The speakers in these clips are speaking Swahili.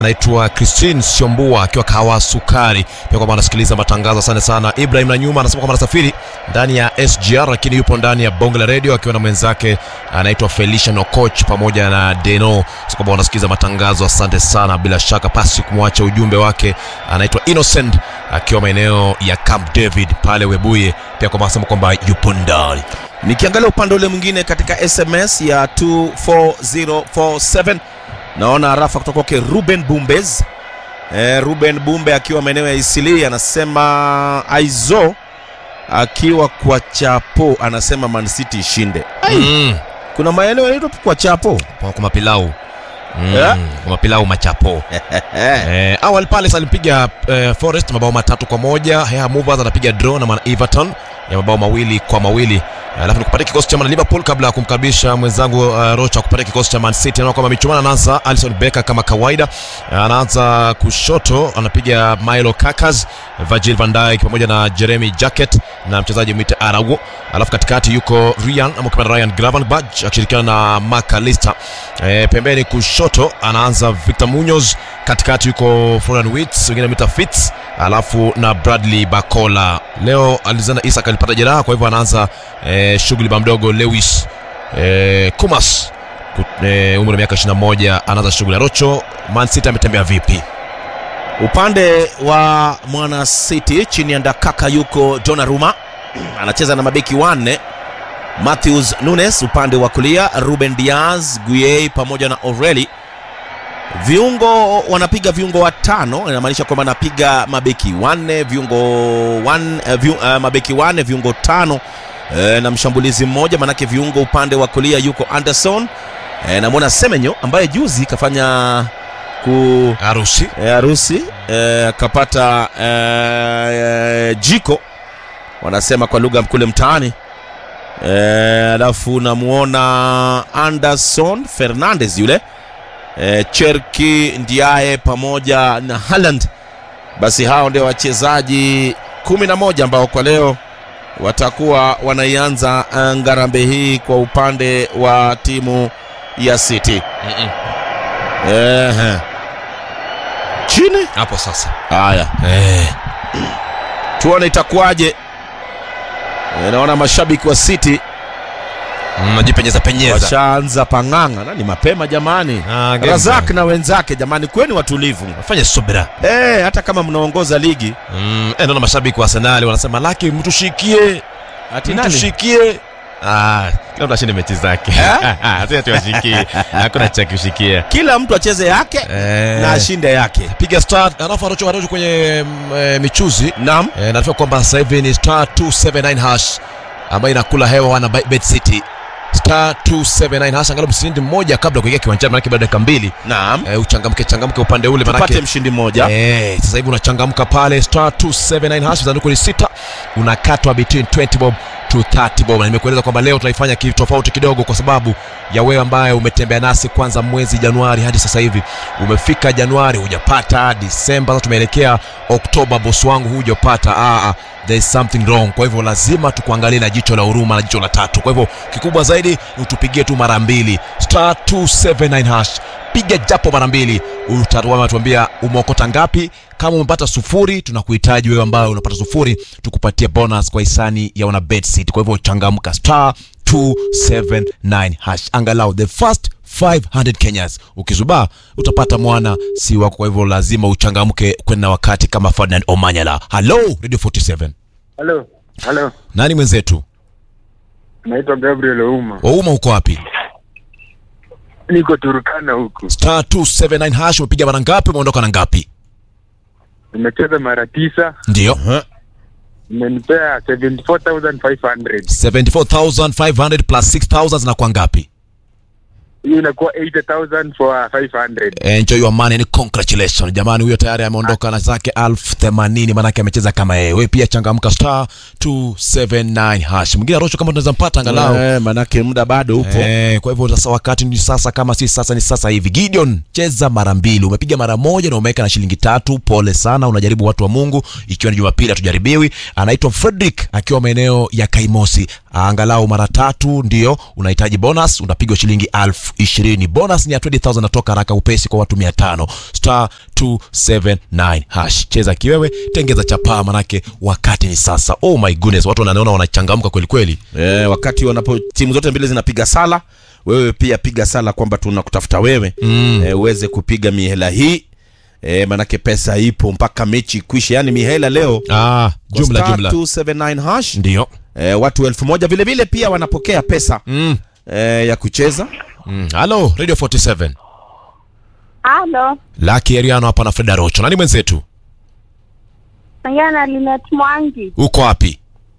anaitwa Christine Siombua akiwa kawa sukari, pia kwamba anasikiliza matangazo. Asante sana. Ibrahim na nyuma anasema kwamba anasafiri ndani ya SGR, lakini yupo ndani ya bonge la redio akiwa na mwenzake anaitwa Felicia Nokoch pamoja na Deno, so kwamba wanasikiliza matangazo. Asante sana, bila shaka pasi kumwacha ujumbe wake. Anaitwa Innocent akiwa maeneo ya Camp David pale Webuye, pia kwamba anasema kwamba yupo ndani. Nikiangalia upande ule mwingine katika SMS ya 24047 naona rafa kutoka kwake Ruben Bumbez. E, Ruben Bumbe akiwa maeneo ya Isili anasema Aizo akiwa kwa Chapo anasema Man City ishinde. Ai, Mm. kuna maeneo yanaitwa kwa Chapo. Kwa kwa mapilau Mm, Yeah. kwa mapilau machapo Eh, awali Palace alipiga eh, Forest mabao matatu kwa moja. Hea Movers anapiga draw na Man Everton ya mabao mawili kwa mawili. Alafu nikupatia kikosi cha Man Liverpool kabla ya kumkaribisha mwenzangu uh, Rocha kupatia kikosi cha Man City. Naona kwamba michuano anaanza Alisson Becker kama kawaida. Anaanza kushoto anapiga Milo Kakas, Virgil van Dijk pamoja na Jeremy Jacket na mchezaji mwite Araujo. Alafu katikati yuko Ryan ama kama Ryan Gravenberch akishirikiana na Mark Lister. E, pembeni kushoto anaanza Victor Munoz, katikati yuko Florian Wirtz, wengine mita Fitz, alafu na Bradley Bakola. Leo Alexander Isak alipata jeraha, kwa hivyo anaanza e, shughuli ba mdogo Lewis e, Kumas Ku- e, umri wa miaka 21 anaanza shughuli. Rocho, Man City ametembea vipi? Upande wa Mwana City chini ya Ndakaka yuko Donnarumma anacheza na mabeki wanne Matthews Nunes upande wa kulia, Ruben Diaz, Gueye pamoja na Oreli. Viungo wanapiga viungo watano, inamaanisha kwamba anapiga mabeki wanne viungo wan, eh, viu, eh, mabeki wanne viungo tano eh, na mshambulizi mmoja, manake viungo upande wa kulia yuko Anderson eh, namwona Semenyo ambaye juzi kafanya ku Harusi eh, harusi eh, akapata eh, jiko wanasema kwa lugha kule mtaani eh, alafu namuona Anderson Fernandez yule eh, Cherki Ndiaye pamoja na Haaland. Basi hao ndio wachezaji kumi na moja ambao kwa leo watakuwa wanaianza eh, ngarambe hii kwa upande wa timu ya City. Mm-mm. Ehe. Chini hapo sasa haya eh. tuone itakuwaje. Eh, Naona mashabiki wa City mm, najipenyeza penyeza washaanza pang'anga, na ni mapema jamani. Ah, game Razak na wenzake jamani, kweni watulivu fanya subira eh, hata kama mnaongoza ligi mm, eh, naona mashabiki wa Arsenal wanasema laki mtushikie ati nani tushikie Ah, kila mtu ashinde mechi zake Eh? Sasa tuwashikie hakuna cha kushikia kila mtu acheze yake Eh, na ashinde yake. piga star alafu anacho anacho kwenye mm, eh, michuzi Naam, eh, nafikiri kwamba sasa hivi ni star 279 hash ambayo inakula hewa wana Bi- bet city star 279 hash angalau mshindi mmoja kabla ya kuingia kiwanjani manake baada ya dakika mbili naam, eh, uchangamke changamke upande ule tupate manake mshindi mmoja. Eh, sasa hivi unachangamka pale star 279 hash sanduku ni sita unakatwa between 20 bob to 30 bob na nimekueleza kwamba leo tunaifanya kitu tofauti kidogo kwa sababu ya wewe ambaye umetembea nasi kwanza mwezi Januari hadi sasa hivi umefika Januari hujapata Disemba sasa tumeelekea Oktoba bosi wangu hujapata ah, ah, there is something wrong kwa hivyo lazima tukuangalie na jicho la huruma na jicho la tatu kwa hivyo kikubwa zaidi utupigie tu mara mbili star 279 hash piga japo mara mbili utatuambia umeokota ngapi kama umepata sufuri tunakuhitaji wewe ambaye unapata sufuri tukupatie bonus kwa hisani ya una bet seat kwa hivyo changamka star 279 hash angalau the first 500 kenyas ukizubaa utapata mwana si wako kwa hivyo lazima uchangamke kwenda wakati kama ferdinand omanyala halo radio 47 Halo, halo, nani mwenzetu naitwa Gabriel Ouma, wauma uko wapi niko Turkana huku. star 279 hash umepiga mara ngapi umeondoka na ngapi Nimecheza mara tisa, ndio imenipea 74,500 74500 plus 6000 zinakuwa ngapi hiyo inakuwa 80,000 for 500. enjoy your money and congratulations jamani huyo tayari ameondoka na zake elfu themanini maanake amecheza kama yeye we pia changamka star 279 hash mwingine arosho kama tunaweza mpata angalau Eh, manake muda bado upo. Eh, kwa hivyo sasa wakati ni sasa kama si sasa ni sasa hivi gideon cheza mara mbili umepiga mara moja na umeweka na shilingi tatu pole sana unajaribu watu wa mungu ikiwa ni jumapili hatujaribiwi anaitwa frederick akiwa maeneo ya kaimosi angalau mara tatu ndio unahitaji bonus unapigwa shilingi elfu ishirini bonus ni ya 20000 natoka haraka upesi kwa watu 500 star 279 hash cheza kiwewe tengeza chapaa manake wakati ni sasa oh my goodness watu wanaona wanachangamka kweli kweli e, wakati wanapo timu zote mbili zinapiga sala wewe pia piga sala kwamba tunakutafuta wewe Mm. e, uweze kupiga mihela hii e, manake pesa ipo mpaka mechi ikwishe yani mihela leo ah, kwa jumla star jumla 279 hash ndio e, watu elfu moja vile vile pia wanapokea pesa mm. e, ya kucheza mm. halo radio 47 Halo, laki eriano hapa na freda rocho nani mwenzetu ongea na Linet Mwangi, uko wapi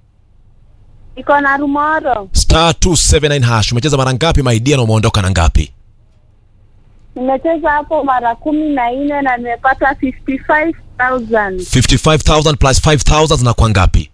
iko na Rumoro. star 279 hash umecheza mara ngapi maidia na umeondoka na ngapi Nimecheza hapo mara kumi na nne na nimepata 55,000 55000 plus 5000 zinakuwa ngapi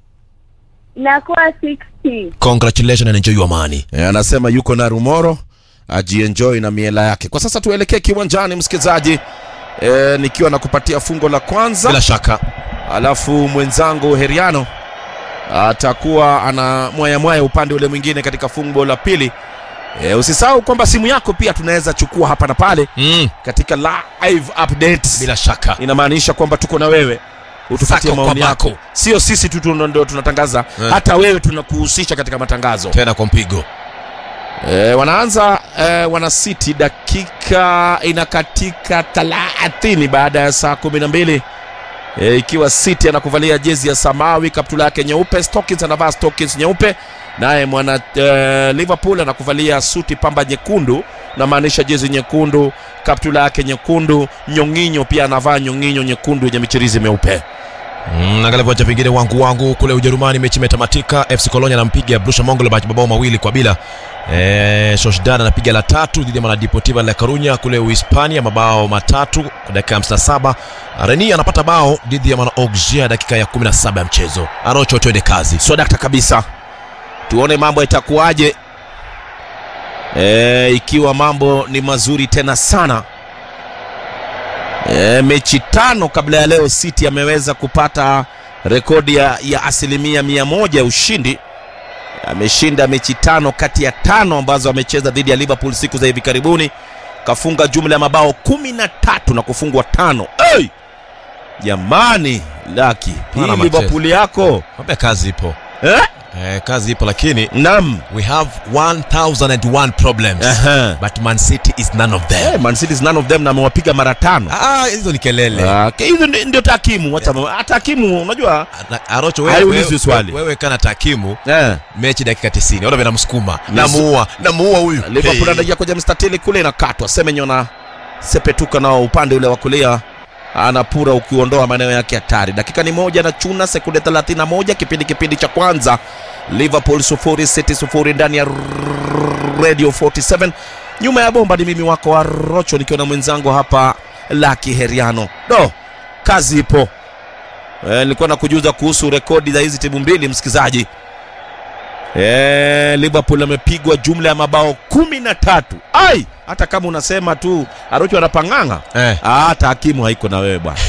inakuwa 60. congratulations and enjoy your money e, anasema yuko na rumoro ajienjoy na miela yake kwa sasa tuelekee kiwanjani msikilizaji e, nikiwa na kupatia fungo la kwanza bila shaka alafu mwenzangu heriano atakuwa ana mwaya mwaya upande ule mwingine katika fungo la pili e, usisahau kwamba simu yako pia tunaweza chukua hapa na pale mm. katika live update bila shaka inamaanisha kwamba tuko na wewe utupatie Sako kwa maoni yako bako. sio sisi tu tu ndio tunatangaza Eh. hata wewe tunakuhusisha katika matangazo tena kwa mpigo e, wanaanza e, wana city dakika inakatika thelathini baada ya saa kumi na mbili e, ikiwa city anakuvalia jezi ya samawi kaptula yake nyeupe Stockings anavaa Stockings nyeupe naye mwana e, liverpool anakuvalia suti pamba nyekundu namaanisha jezi nyekundu kaptula yake nyekundu nyonginyo pia anavaa nyonginyo nyekundu yenye michirizi meupe Mm, angalia viwanja vingine wangu wangu kule Ujerumani, mechi imetamatika. FC Cologne anampiga Borussia Monchengladbach mabao mawili kwa bila. Eh, Sociedad anapiga la tatu dhidi ya Mala Deportiva La Coruña kule Uhispania mabao matatu kwa dakika ya 57. Rennes anapata bao dhidi ya Mana Auxerre dakika ya 17 ya mchezo. Arocho, twende kazi. so dakta kabisa tuone mambo itakuwaje e, ikiwa mambo ni mazuri tena sana e, mechi tano kabla ya leo city ameweza kupata rekodi ya, ya asilimia mia moja ya ushindi ameshinda mechi tano kati ya tano ambazo amecheza dhidi ya liverpool siku za hivi karibuni kafunga jumla ya mabao kumi na tatu na kufungwa tano hey! jamani laki hii Mara machezo. liverpool yako Mwambie kazi ipo. eh? Eh, kazi ipo lakini nam we have 1001 problems. Aha. But Man City is none of them. Eh, Man City is none of them na amewapiga mara tano Ah, hizo ni kelele. Ah, ke- hizo ndi- ndio takimu wacha yeah. takimu unajua Na- Arocho wewe, Haiulizwi wewe, swali. wewe kana takimu eh. mechi dakika 90 ona vile namsukuma Yes. namuua namuua huyu Liverpool Hey. anaingia kwenye mstatili kule inakatwa Semenyo na sepetuka nao upande ule wa kulia anapura ukiondoa maeneo yake hatari dakika ni moja na chuna sekunde 31 kipindi kipindi cha kwanza liverpool sufuri city sufuri ndani ya radio 47 nyuma ya bomba ni mimi wako wa rocho nikiwa na mwenzangu hapa laki heriano do kazi ipo Eh, nilikuwa na kujuza kuhusu rekodi za hizi timu mbili msikilizaji Eh, Liverpool amepigwa jumla ya mabao kumi na tatu. Ai, hata kama unasema tu Arocho anapang'ang'a Eh. Ah, hata hakimu haiko na wewe bwana.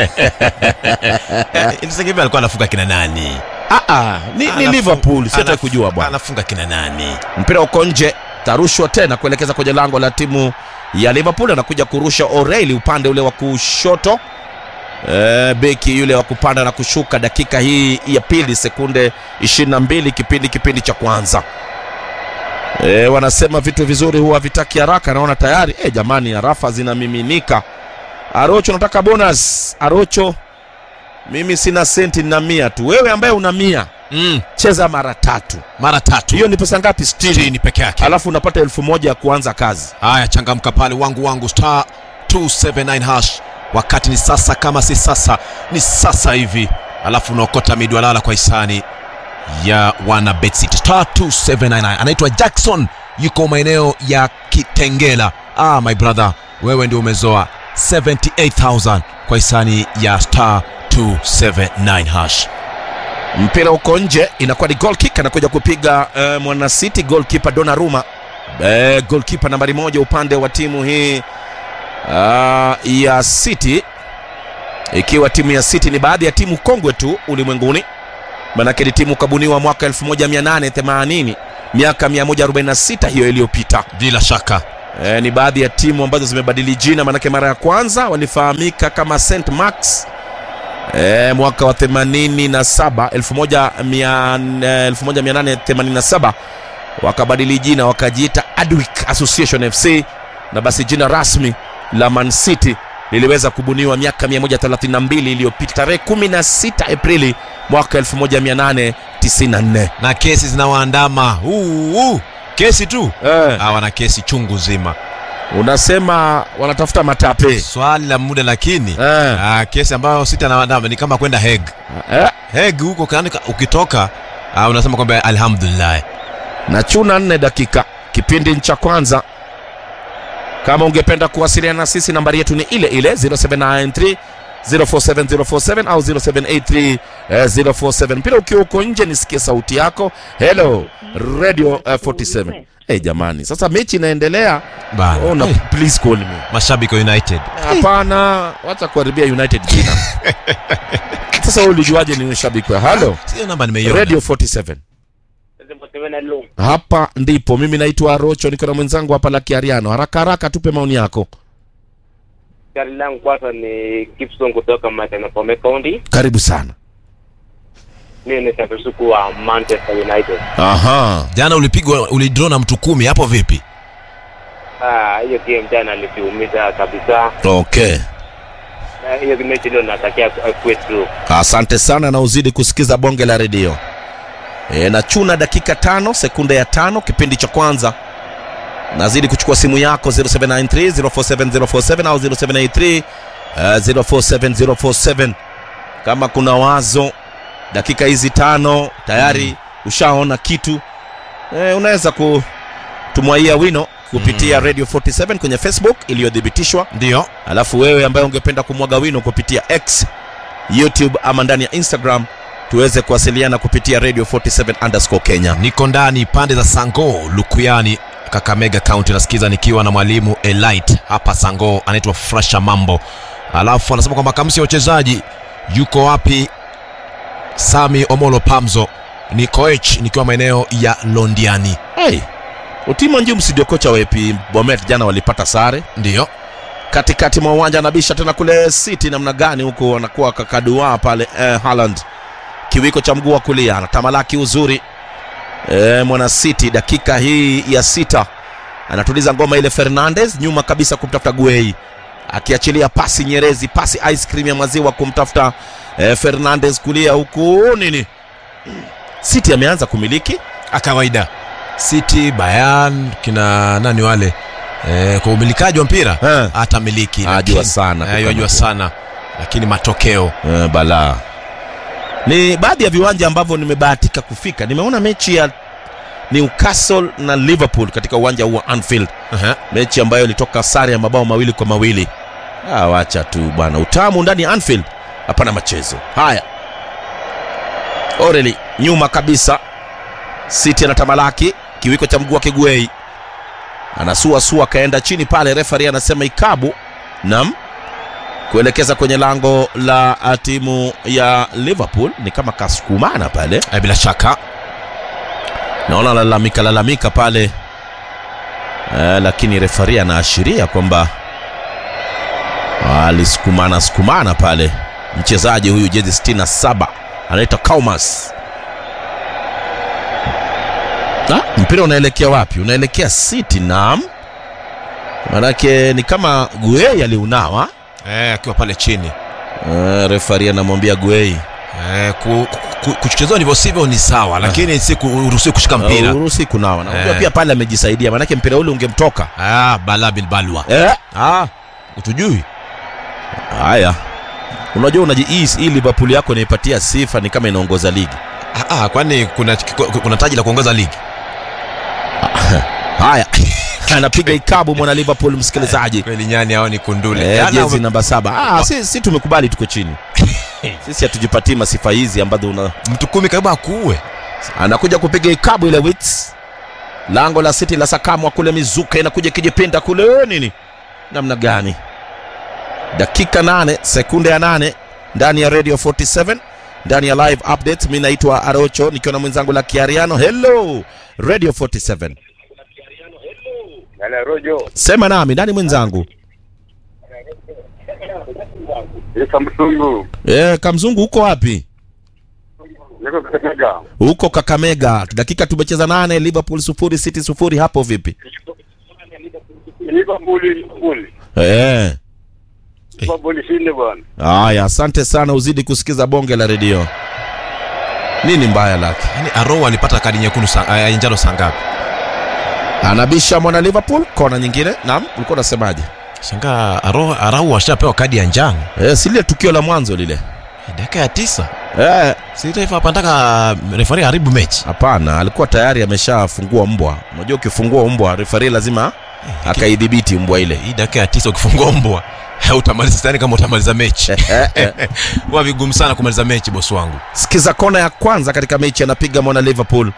Eh, Inzaghi alikuwa anafunga kina nani Ah, ah, ni, ni Anafu- Liverpool, siata anafu- kujua bwana. anafunga kina nani Mpira uko nje, tarushwa tena kuelekeza kwenye lango la timu ya Liverpool. Anakuja kurusha O'Reilly upande ule wa kushoto. E, beki yule wa kupanda na kushuka dakika hii ya pili sekunde 22 kipindi kipindi cha kwanza. E, wanasema vitu vizuri huwa vitaki haraka. Naona tayari e, jamani, harafa zinamiminika. Arocho, nataka bonus. Arocho, mimi sina senti na mia tu. Wewe ambaye una mia mm. cheza mara tatu. mara tatu Hiyo ni pesa ngapi? 60 60 peke yake alafu unapata elfu moja ya kuanza kazi haya changamka pale wangu wangu star 279 hash wakati ni sasa kama si sasa ni sasa hivi alafu unaokota midwalala kwa hisani ya wana betsit star 279 anaitwa jackson yuko maeneo ya kitengela ah my brother wewe ndio umezoa 78000 kwa hisani ya star 279 hash mpira uko nje inakuwa ni goal kick anakuja kupiga uh, mwana city goalkeeper Donnarumma uh, goalkeeper nambari moja upande wa timu hii uh, ya city ikiwa timu ya city ni baadhi ya timu kongwe tu ulimwenguni manake ni timu kabuniwa mwaka 1880 miaka 146 hiyo iliyopita bila shaka e, ni baadhi ya timu ambazo zimebadili jina manake mara ya kwanza walifahamika kama st max e, mwaka wa 87 1100, 1887 wakabadili jina wakajiita adwick association fc na basi jina rasmi la man city liliweza kubuniwa miaka 132 iliyopita tarehe 16 aprili mwaka 1894 na kesi zinawaandama uh, uh, kesi tu eh, ah, wana kesi chungu zima unasema wanatafuta matape swali la muda lakini eh, ah, kesi ambayo sita nawaandama ni kama kwenda heg eh, heg huko kani- ukitoka ah, unasema kwamba alhamdulillah na chuna nne dakika kipindi cha kwanza kama ungependa kuwasiliana na sisi nambari yetu ni ile ile 0793 047047 au 0783 eh, 047 mpira ukiwa uko nje nisikie sauti yako hello radio eh, 47 hey, jamani sasa mechi inaendelea bana oh, na, hey, please call me mashabiki wa united hapana wacha kuharibia united jina sasa wewe ulijuaje ni shabiki wa halo sio namba nimeiona radio 47 hapa ndipo mimi naitwa rocho niko na mwenzangu hapa la kiariano haraka haraka tupe maoni yako Gari langu kwanza ni Gibson kutoka Matanapome County. karibu sana Mimi ni shabiki wa Manchester United. aha jana ulipigwa ulidraw na mtu kumi hapo vipi Ah, hiyo game jana alituumiza kabisa. okay Na hiyo mechi leo natakia kuwe through. asante sana na uzidi kusikiza bonge la redio e, na chuna dakika tano sekunde ya tano kipindi cha kwanza nazidi kuchukua simu yako 0793 047047 au 0783 uh, 047047 kama kuna wazo dakika hizi tano tayari mm. ushaona kitu e, unaweza kutumwaia wino kupitia mm. radio 47 kwenye facebook iliyothibitishwa ndio alafu wewe ambaye ungependa kumwaga wino kupitia x youtube ama ndani ya instagram tuweze kuwasiliana kupitia radio 47 underscore kenya niko ndani pande za sango lukuyani kakamega county nasikiza nikiwa na mwalimu elite hapa sango anaitwa frasha mambo alafu anasema kwamba kamsi ya wachezaji yuko wapi sami omolo pamzo ni koech nikiwa maeneo ya londiani hey, utimo njum studio kocha wepi bomet jana walipata sare ndiyo katikati mwa uwanja anabisha tena kule city namna gani huku anakuwa kakadua pale eh, Haaland kiwiko cha mguu wa kulia anatamalaki uzuri eh, mwana city dakika hii ya sita anatuliza ngoma ile fernandez nyuma kabisa kumtafuta guei akiachilia pasi nyerezi pasi ice cream ya maziwa kumtafuta eh, fernandez kulia huku nini city ameanza kumiliki kawaida city bayan kina nani wale e, kwa umilikaji wa mpira Eh. atamiliki Ajua lakini- sana eh, yajua kukamata. sana lakini matokeo Eh, balaa ni baadhi ya viwanja ambavyo nimebahatika kufika nimeona mechi ya newcastle na liverpool katika uwanja huu wa anfield uh-huh. mechi ambayo ilitoka sare ya mabao mawili kwa mawili ah, wacha tu bwana utamu ndani ya anfield hapana machezo haya oreli nyuma kabisa city anatamalaki kiwiko cha mguu wa kiguei anasuasua akaenda chini pale refari anasema ikabu nam kuelekeza kwenye lango la ah, timu ya liverpool ni kama kasukumana pale Eh, bila shaka naona lalamika lalamika pale eh, lakini refari anaashiria kwamba alisukumana sukumana pale mchezaji huyu jezi 67 anaitwa Kaumas. Ah, mpira unaelekea wapi? Unaelekea City. Naam, manake ni kama Guei aliunawa. eh, akiwa pale chini Eh, refari anamwambia Guei eh, ku, ku, kuchezewa ndivyo sivyo ni sawa lakini si kuruhusiwi kushika mpira uruhusi kunawa. Na unajua Eh. pia pale amejisaidia, manake mpira ule ungemtoka. ah, bala bilbalwa Eh, ah, utujui haya unajua unaji hii hii liverpool yako inaipatia sifa ni kama inaongoza ligi ah, ah, kwani kuna, kuna taji la kuongoza ligi haya anapiga ikabu mwana liverpool msikilizaji kweli nyani hao ni kundule eh, Jana jezi ume- namba saba ah, si, si tumekubali tuko chini sisi hatujipatii masifa hizi ambazo una mtu kumi karibu akuue anakuja kupiga ikabu ile wits lango la city la sakamwa kule mizuka inakuja ikijipinda kule eh, nini namna gani dakika nane sekunde ya nane ndani ya radio 47 ndani ya live updates. Mi naitwa Arocho nikiwa na mwenzangu la Kiariano. Hello Radio 47, Yale Rojo, sema nami nani mwenzangu? Isa Msungu, E, Kamzungu uko wapi? niko Kakamega. Huko Kakamega. Dakika tumecheza nane, Liverpool sufuri, City sufuri. Hapo vipi? Liverpool, Liverpool. Eh. Liverpool shinde bwana. Haya, asante sana, uzidi kusikiza bonge la redio. Nini mbaya lake? Yaani Arrow alipata kadi nyekundu sa- ya njano saa ngapi? Anabisha mwana Liverpool, kona nyingine. Naam, ulikuwa unasemaje? Shangaa Arrow Arau ashapewa kadi ya njano. Eh, si lile tukio la mwanzo lile. Dakika ya tisa. Eh, Si taifa hapa nataka refari haribu mechi. hapana, alikuwa tayari ameshafungua mbwa. Unajua ukifungua mbwa, refari lazima akaidhibiti mbwa ile. Hii dakika ya tisa ukifungua mbwa utamaliza sidhani kama utamaliza mechi. Eh, eh. Huwa vigumu sana kumaliza mechi bosi wangu. Sikiza kona ya kwanza katika mechi anapiga mwana Liverpool.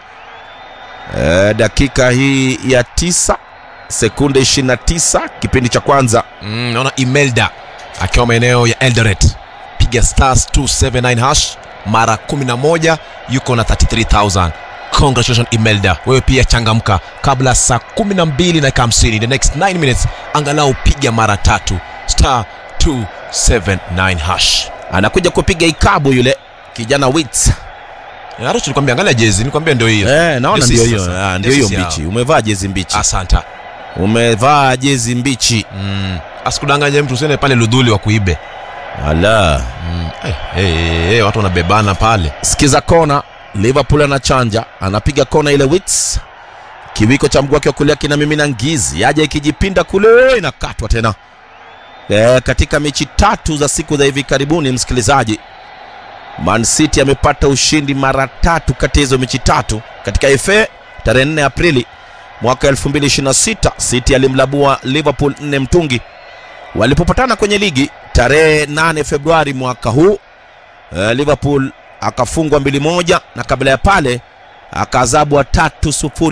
Eh, dakika hii ya tisa sekunde 29 kipindi cha kwanza. Mm, naona Imelda akiwa maeneo ya Eldoret. Piga stars 279 hash mara 11 yuko na 33000. Congratulations Imelda. Wewe pia changamka kabla saa 12 na dakika 50. The next 9 minutes angalau piga mara tatu star 279 hash. Anakuja kupiga ikabu yule kijana Wits. Arocho nilikwambia angalia jezi, nilikwambia ndio hiyo. Eh, naona Ndio ndio sisi hiyo. sasa. Ah, Ndio hiyo sisi hao. mbichi. Umevaa jezi mbichi. Asanta. Umevaa jezi mbichi. Mm. Asikudanganye mtu usiende pale ludhuli wa kuibe. Ala. Mm. Hey, hey, hey, hey, watu wanabebana pale. Sikiza kona. Liverpool anachanja, anapiga kona ile Wits. Kiwiko cha mguu wake wa kulia kinamimina ngizi, yaja ikijipinda kule, inakatwa tena. E, katika mechi tatu za siku za hivi karibuni, msikilizaji, Man City amepata ushindi mara tatu kati ya hizo mechi tatu. Katika FA tarehe 4 Aprili mwaka 2026 City alimlabua Liverpool 4 mtungi. Walipopatana kwenye ligi tarehe 8 Februari mwaka huu uh, Liverpool akafungwa mbili moja na kabla ya pale akazabwa tatu sufuri